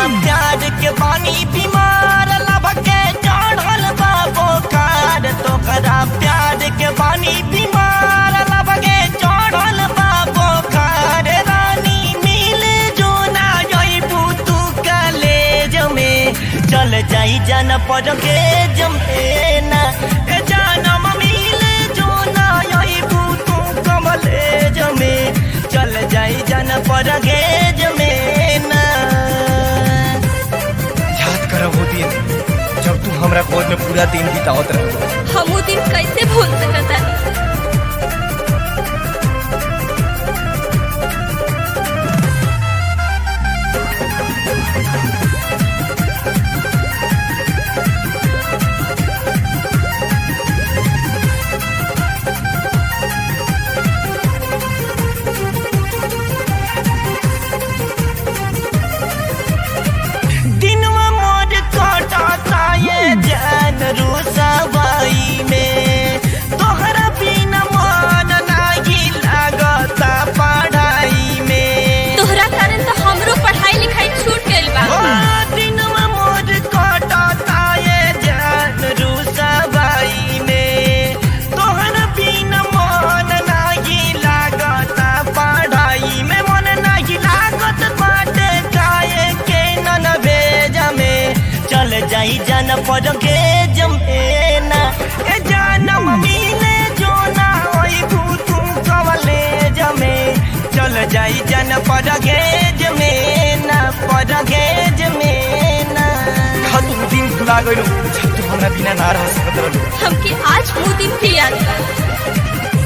प्यार के पानी बीमार लब के चढ़ल बा बोकार तोहरा प्यार के पानी बीमार लब के चढ़ल बा बोकार रानी मिल जो ना जइबू तू कलेज में चल जाई जन पर के जमेना ए जानम मिल जो ना जइबू तू कमलेज में चल जाई जन पर के जमेना याद कर वो दिन जब तू हमरा गोद में पूरा दिन बितावत रह हम उ दिन कैसे भूल सकतानी दिनवा मोर कटाता ये जान रुसवाई में तोहरा बिना मन नाही लागता पढ़ाई में तोहरा कारण तो हमरो पढ़ाई लिखाई छूट गइल बा ओ दिनवा मोर कटाता ये जान रुसवाई में तोहरा बिना मन नाही लागता पढ़ाई में मन नाही लागत बाटे काहे के नन भेजा में चल जाई जन पर के जमेना ए जानम मिले जो ना होई भूतू कवले जमे चल जाई जन पर के जमेना पर के जमेना का तू दिन भुला गइल जब तू हमरा बिना ना रह सकत रहलू हमके आज वो दिन भी याद बा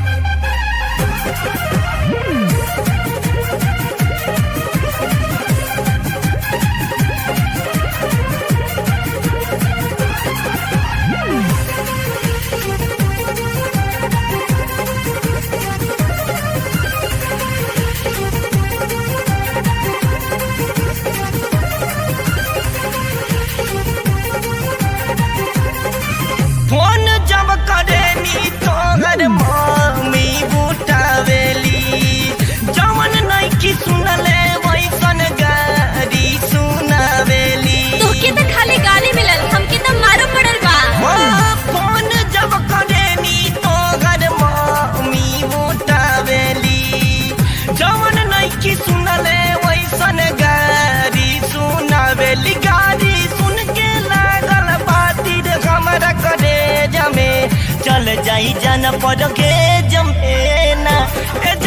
फोन जब करे नी तोहर मम्मी बुटावेली जवन नइकी सुनले वैसन गारी सुनावेली तोहके तो खाली गाली मिलल हमके तो मारो पड़ल बा ओ, फोन जब करे नी तोहर मम्मी बुटावेली जवन नइकी सुनले वैसन गारी सुनावेली गारी सुन के लागल बाती रे हमरा करे जमे चल जाई जन पर के जमेना ए